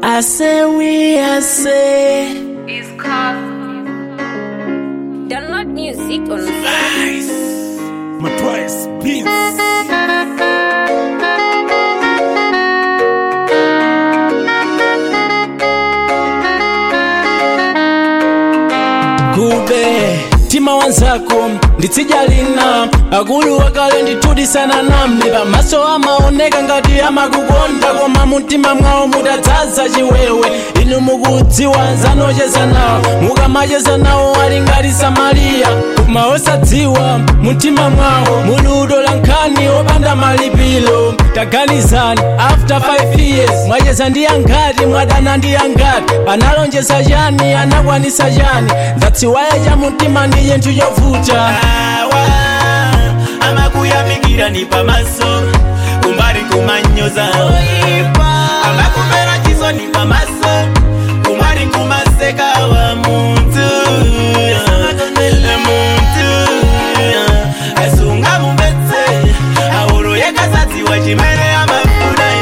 I say we, I say. It's cough. Download music on Nice. My twice beats. kube tima wanzako nditsijalina akulu wakale ndithudisana namne pamaso amaoneka ngati amakukonda koma mumtima mwawo mutadzaza chiwewe inu mukudziwa zanocheza nawo mukamacheza nawo ali ngati samariya koma osadziwa mumtima mwawo muludo la nkhani opanda malipiro taganizani after 5 years mwacheza ndi angati mwadana ndi angati analonjeza chani anakwanisa chani ndatsiwaya cha mumtima ndi chinthu chovuta awa amakuyamikira ni pamaso kumbali kumanyoza amakumera chiso ni pamaso kumbali kumaseka wa muntu muntu asunga mumetse auro yekasadziwa chimene amafuna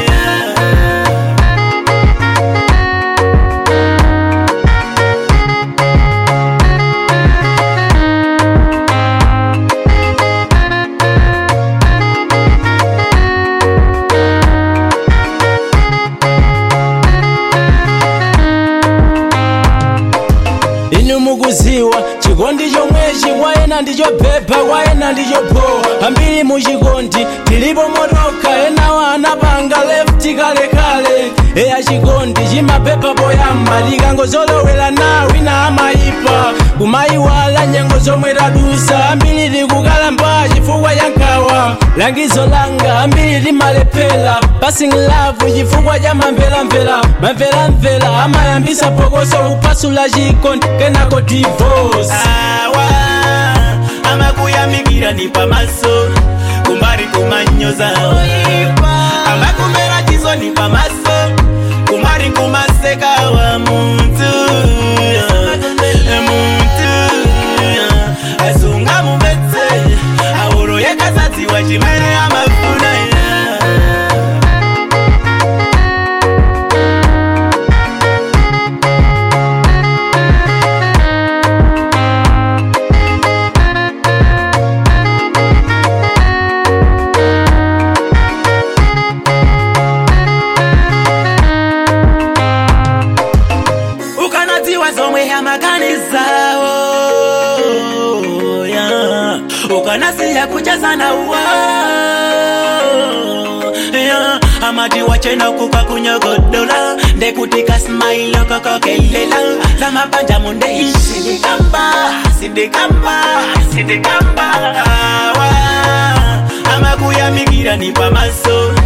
inu mukuziwa chikondi chomwechi kwayena ndichobhebha kwayena ndichopowa ambiri muchikondi tilipo motoka enawo anapanga lefti kalekale eya chikondi chimabhebha poyamba tikangozolowera nawo ina amayipa kumayiwala nyengo zomwe tadusa ambiri tikukalamba chifukwa cha nkhawa langizo langa ambiri timalephera passing love chifukwa cha mamvelamvela mamvelamvela amayambisa phokoso kupasula chikondi kenako divorce awa amakuyamikira ni pamaso kumbali kumanyoza amakumera chiso ni pamaso kumbali kumaseka wa muntu muntu asunga mumetse auro yekasadziwa chimene amafuna ukanadziwa zomwe amaganizawo yeah. ukanasiya kuchezana uwo yeah. amati wachena kuka kunyogodola ndekutika smailo kokokelela zamabanja munde sindikamba sindikamba sindikamba awa amakuyamikira ni pamaso